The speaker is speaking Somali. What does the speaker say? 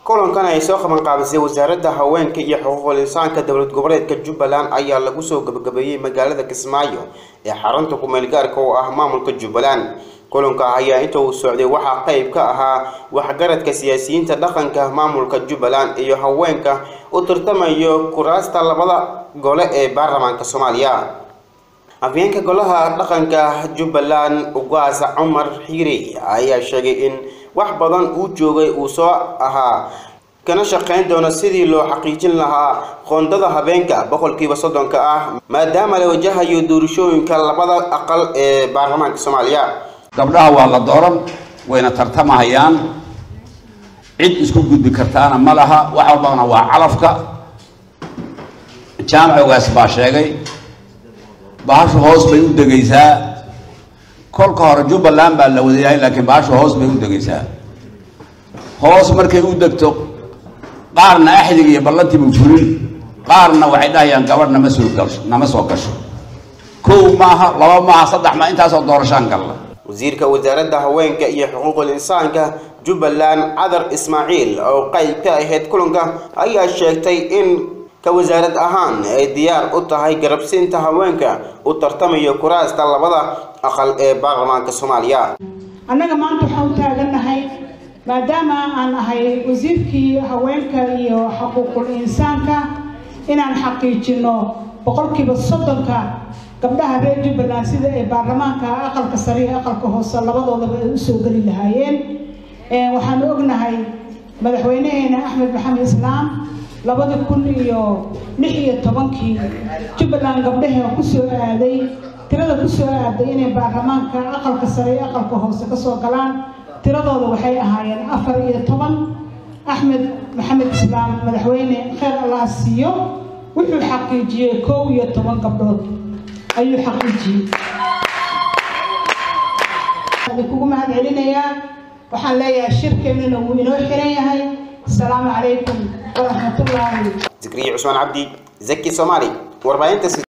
kulankan ay soo qaban qaabisay wasaaradda haweenka iyo xuquuqul insaanka dowlad goboleedka jubbaland ayaa lagu soo gabagabeeyey magaalada kismaayo ee xarunta kumeel gaarka oo ah maamulka jubbaland kulanka ayaa inta uu socday waxaa qayb ka ahaa waxgaradka siyaasiyiinta dhaqanka maamulka jubbaland iyo haweenka u tartamayo kuraasta labada gole ee baarlamaanka soomaaliya afyeenka golaha dhaqanka jubbaland ugaasa cumar xiire ayaa sheegay in wax badan uu joogay uu soo ahaa kana shaqayn doono sidii loo xaqiijin lahaa qoondada habeenka boqolkiiba soddonka ah maadaama la wajahayo doorashooyinka labada aqal ee baarlamaanka soomaaliya gabdhaha waa la dooran wayna tartamahayaan cid isku gudbi kartaana ma laha wax walbana waa calafka jaamacogaas baa sheegay bahashu hoos bay u degaysaa kolka hore jubbaland baa la wadayahay laakiin bahashu hoos bay u degaysaa hoos markay u degto qaarna axdig iyo ballantiibu fulin qaarna waxay dhahayaan gabadh nama soo gasho nama soo gasho kow maaha laba maaha saddex maa intaasoo doorashaan galla wasiirka wasaaradda haweenka iyo xuquuqul insaanka jubbaland cadar ismaaciil oo qayb ka ahayd kulanka ayaa sheegtay in ka wasaarad ahaan ay diyaar u tahay garabsiinta haweenka u tartamayo kuraasta labada aqal ee baarlamaanka soomaaliya annaga maanta waxaan u taagannahay maadaama aan ahay wasiirkii haweenka iyo xuquuqul insaanka inaan xaqiijino boqolkiiba soddonka gabdhaha reer jubbaland sida ay baarlamaanka aqalka sare iyo aqalka hoose labadoodaba ay usoo geli lahaayeen waxaanu ognahay madaxweynaheena axmed maxamed islaam labadi kun iyo lix iyo tobankii jubbaland gabdhaha kusoo aaday tirada kusoo aaday inay baarlamaanka aqalka sare iyo aqalka hoose kasoo galaan tiradooda waxay ahaayeen afar iyo toban axmed maxamed islaam madaxweyne kheyr allah siiyo wuxuu xaqiijiyey kow iyo toban gabdhood ayuu xaqiijiyey kugu mahad celinayaa waxaan leeyahay shirkeennana wuu inoo xiran yahay asalaamu calaykum waraxmatullaahi zikriya cusmaan cabdi zaki soomaali warbaahinta